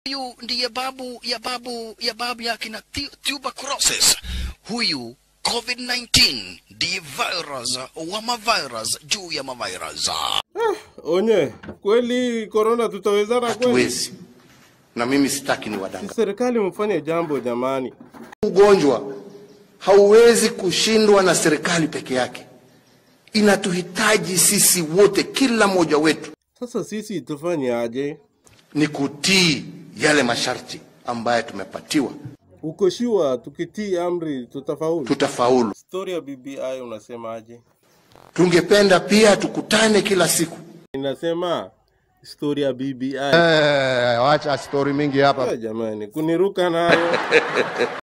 Huyu ndiye babu ya babu ya babu ya kina tu- tuberculosis. Huyu COVID-19 ndiye virus wa mavirus juu ya mavirus. Onye, kweli korona tutawezana kweli? hatuwezi na mimi sitaki ni wadanga Serikali mfanye jambo jamani. ugonjwa hauwezi kushindwa na serikali peke yake inatuhitaji sisi wote kila mmoja wetu Sasa sisi tufanye aje? ni kutii yale masharti ambayo tumepatiwa Uko shua tukitii amri tutafaulu? tutafaulu Story ya BBI unasema aje? tungependa pia tukutane kila siku Inasema story ya BBI. Eh, wacha stori mingi hapa. Eh, jamani, kuniruka nayo.